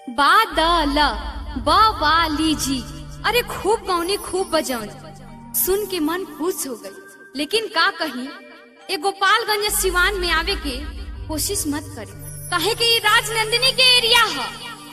बादल बवाली जी अरे खूब गौनी खूब बजौनी सुन के मन खुश हो गई लेकिन का कही ए गोपालगंज सिवान में आवे के कोशिश मत करे काहे कि ये राजनंदिनी के एरिया है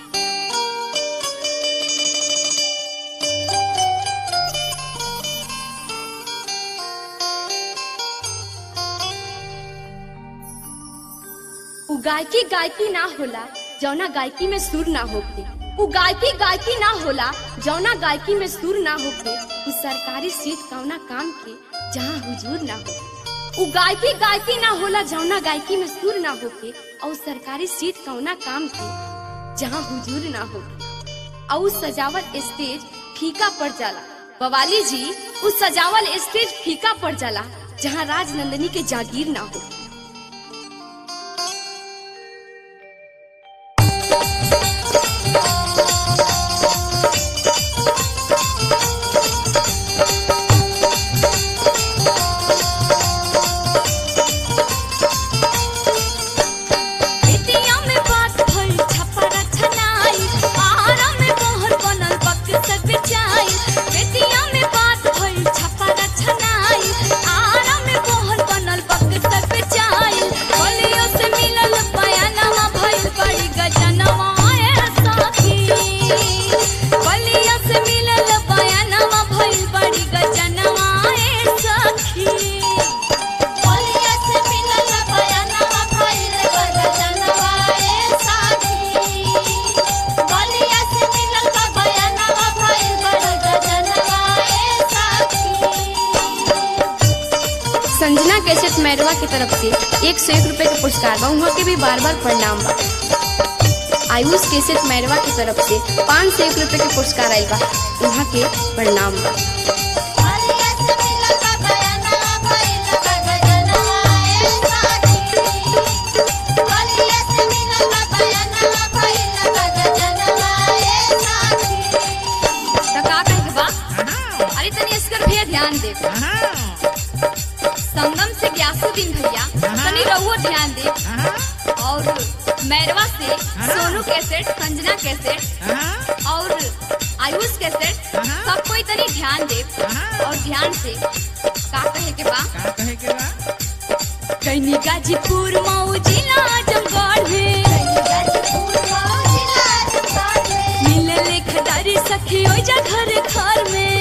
उ गायकी गायकी ना होला जौना गायकी में सुर ना होके उ गायकी गायकी ना होला जौना गायकी में सुर ना होके उ सरकारी सीट कौना काम के जहाँ हुजूर ना हो उ गायकी गायकी ना होला जौना गायकी में सुर ना होके और सरकारी सीट कौना काम के जहाँ हुजूर ना होके और उ सजावल स्टेज फीका पड़ जाला बवाली जी उ सजावल स्टेज फीका पड़ जाला जहाँ राजनंदनी के जागीर ना हो बेटिया में बात भइल छपरा छनाई आरा में मोहर बनल वक्त से बिछाई बेटिया में बात भइल छपरा छनाई आरा में मोहर बनल वक्त से बिछाई बलियो से मिलल बयानवा भइल बड़ी गजनवा ए साथी बलियो से मिलल बयानवा भइल बड़ी गजनवा ए सखी बलिया से मिलल बयानवा भइल गजनवा ए साथी बलिया से मिलल बयानवा भइल गजनवा ए साथी संजना कैसेट मैरवा की तरफ से एक सौ एक रुपए का पुरस्कार बा उहाँ के भी बार बार प्रणाम बा आयुष कैसेट मैरवा की तरफ से पाँच सौ एक रुपए के पुरस्कार आयल बा उहाँ के प्रणाम बा बलिया से मिलल बयानवा भइल गजनवा ए साथी बलिया से मिलल बयानवा भइल गजनवा ए साथी तो का कहे के बा अरे तनी इसकर भी ध्यान दे संगम से ग्यासुद्दीन भैया तनी रहुओ ध्यान दे और मैरवा से सोनू कैसेट संजना कैसेट और आयुष कैसेट सब कोई तनी ध्यान दे और ध्यान से का कहे के बा कैनी गाजीपुर मऊ जिला आजमगढ़ में मिलल खदारी सखी ओइजा घर घर में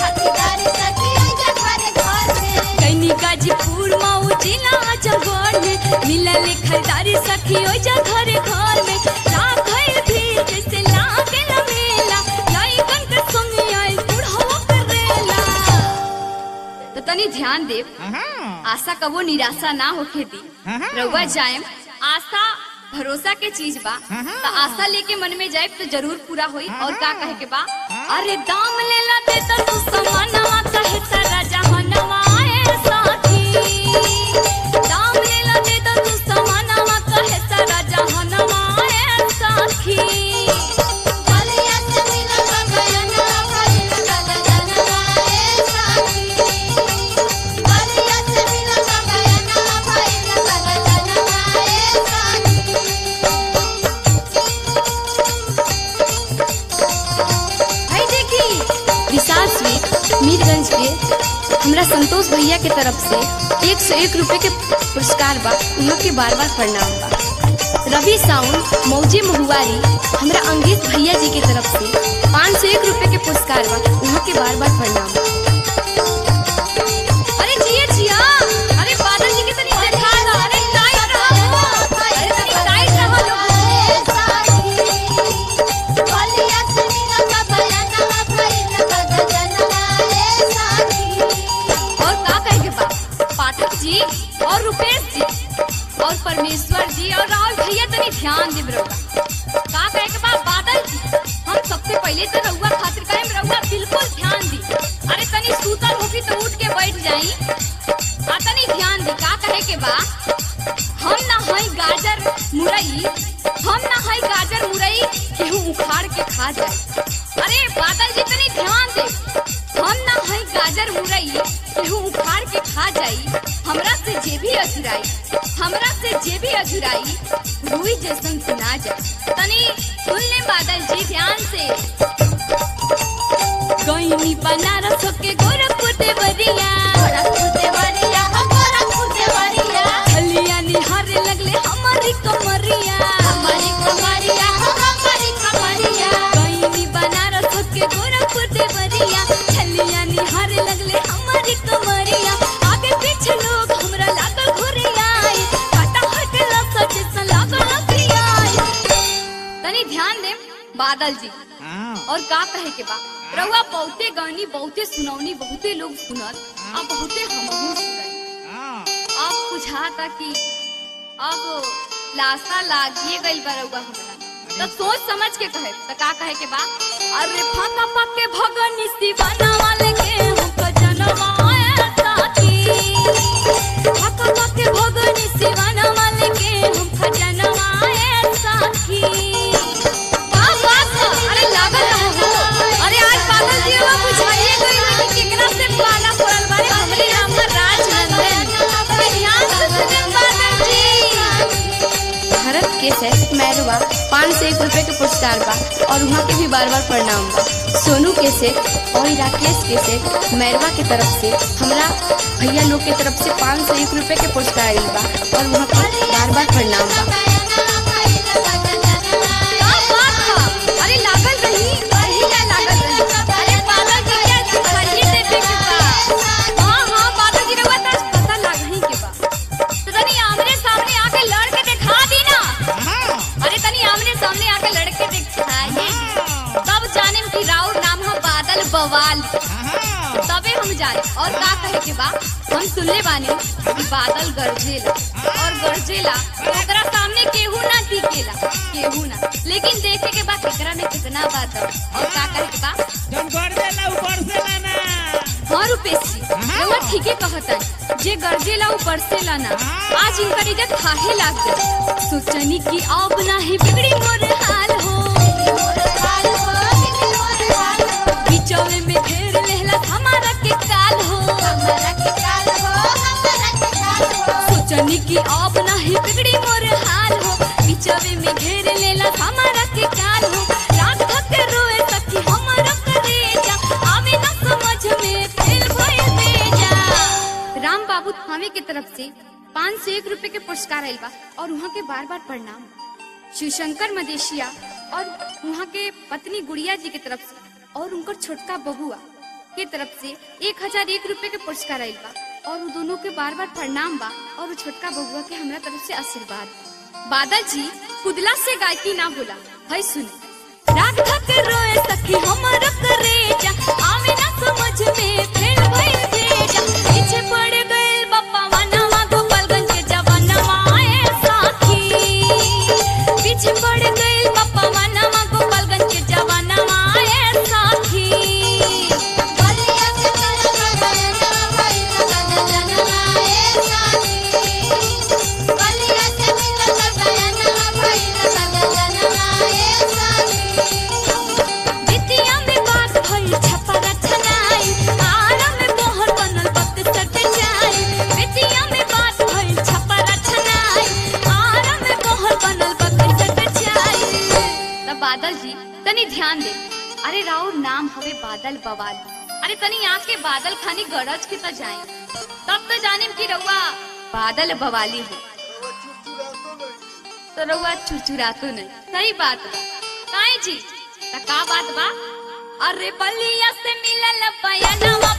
कैनी गाजीपुर मऊ जिला आजमगढ़ में मिलल खदारी सखी ओइजा घर घर में राखल भीड़ जैसे लागे न मेला लइकन के संग आइल बुढ़वा करेला तो तनी ध्यान दे आशा कबो निराशा ना होखे दी रउआ जाएम आशा भरोसा के चीज बा तो आशा लेके मन में जाए तो जरूर पूरा होई और का कहे के बा अरे दाम ले ला दे तो तू समानवा कहे सारा जहानवा ए साथी दाम ले ला दे तो तू समानवा कहे सारा जहानवा ए साथी भाई देखी विशाल स्वीट मीरगंज के हमरा संतोष भैया के तरफ से एक सौ एक रुपए के पुरस्कार बा उन्हों के बार बार प्रणाम बा रवि साउंड मौजे महुआरी हमरा अंकित भैया जी के तरफ से पाँच सौ एक रुपए के पुरस्कार बा उन्हों के बार बार प्रणाम बा अरे जिया जिया अरे बादल जी के तनी देखा दो अरे टाइट रहो अरे तनी टाइट रहो लोग और का कहे के बा पाठक जी और रुपेश जी और परमेश्वर जी और राहुल भैया तनी ध्यान दे रहुआ का कहे के बा बादल जी हम सबसे पहले तो रहुआ खातिर कहे रहुआ बिल्कुल ध्यान दी अरे तनी सूतल होगी तो उठ के बैठ जाई आ तनी ध्यान दी का कहे के बा हम ना हई गाजर मुरई हम ना हई गाजर मुरई केहू उखाड़ के खा जाए अरे बादल जी तनी ध्यान दे हम ना हई गाजर मुरई केहू उखाड़ के खा जाई हमरा से जे भी अजुराई हमरा से जे भी अजुराई रुई जैसन सुना जा तनी सुन ले बादल जी ध्यान से गईनी बनारस के गोरखपुर देवरिया गोरखपुर देवरिया हो गोरखपुर देवरिया हलिया निहारे लगले हमारी कमरिया हमारी कमरिया हो हमारी कमरिया गईनी बनारस के गोरखपुर देवरिया हलिया निहारे लगले हमारी कमरिया आगे पीछे लोग हमरा लागल घुरिया काटा हर के लफ्ज जैसा लागल लफिया तनी ध्यान दे बादल जी और का कहे के बा रउआ बहुते गानी बहुते सुनौनी बहुते लोग सुनत आ बहुते हमहू सुनत अब बुझाता कि अब लाशा लागिए गइल बा रउआ हमरा तो सोच समझ के कहे तो का कहे के बा अरे फाका पके भगनी दीवाना वाले के हमको जनवाए साथी फाका पके भगनी दीवाना वाले के हमको जनवाए साथी वाह वाह अरे लागल रहो हो अरे आज बादल जी वो बुझाइए गई कि केकरा से पाला पड़ल बारे हमरे नाम पर राजनंदन ध्यान से सुने बादल जी भारत के सेट मैरवा पाँच सौ एक रुपए के पुरस्कार बा और वहाँ के भी बार बार प्रणाम बा सोनू के सेट और राकेश के सेट मैरवा के तरफ से हमरा भैया लोग के तरफ से पाँच सौ एक रुपए के पुरस्कार आइल बा और वहाँ के बार बार प्रणाम बा का बात बा अरे लागल रही अही ना लागल रही अरे बादल जी के दिखाइए देवे के बा हां हां बादल जी रउआ त पता लागही के बा तो तनी आमने सामने आके लड़ के दिखा दी ना अरे तनी आमने सामने आके लड़ के दिखाइए तब जाने कि राउर नाम है बादल बवाल तबे हम जाए और का कहे के बा हम सुनले बानी कि बादल गरजेला और गरजेला तो ओकरा सामने केहू ना टिकेला केहू ना लेकिन देखे के बा केकरा में कितना बात है और का कहे के बा हाँ रुपेश जी रउआ ठीके कहतन जे गरजेला ऊ बरसेला ना आज इनकर इज्जत खाहे लाग गई सोचनी कि अब नाही बिगड़ी मोर हाल हो बिचौले में घेर लेहला हमारा के काल हो सोचनी कि अब नाही बिगड़ी मोर हाल हो बिचौले में घेर लेला हमारा के काल हो रात भर के रोए सखी हमारा करेजा आवे ना समझ में फेल भइल बेजा राम बाबू थावे के तरफ से पाँच सौ एक रुपए के पुरस्कार आयल बा और वहाँ के बार बार प्रणाम शिवशंकर मदेशिया और वहाँ के पत्नी गुड़िया जी के तरफ से और उनकर छोटका बबुआ के तरफ से एक हजार एक रुपए के पुरस्कार आयल बा और वो दोनों के बार बार प्रणाम बा और वो छोटका बबुआ के हमरा तरफ से आशीर्वाद बादल जी कुदला से गायकी ना बोला है सुने रात थक रोए सखी हमर करेजा आवे ना समझ में फेल भइल भेजा पीछे पड़ गइल बप्पा वनवा गोपालगंज के जवानवा ए साथी पीछे पड़ गइल बप्पा वनवा गोपालगंज के जवानवा ए साथी बिटिया में बात भइल छपरा छनाई आरा में मोहर बनल बत सट जाई बिटिया में बात भइल छपरा छनाई आरा में मोहर बनल बत सट जाई तब बादल जी तनी ध्यान दे अरे राउर नाम हवे बादल बवाल अरे तनी आके बादल खानी गरज के त जाए तब तो जानिम कि रउआ बादल बवाली हो तो रउआ चुचुरातो नहीं सही बात बा काहे जी त का बात बा अरे बलिया से मिलल बयानवा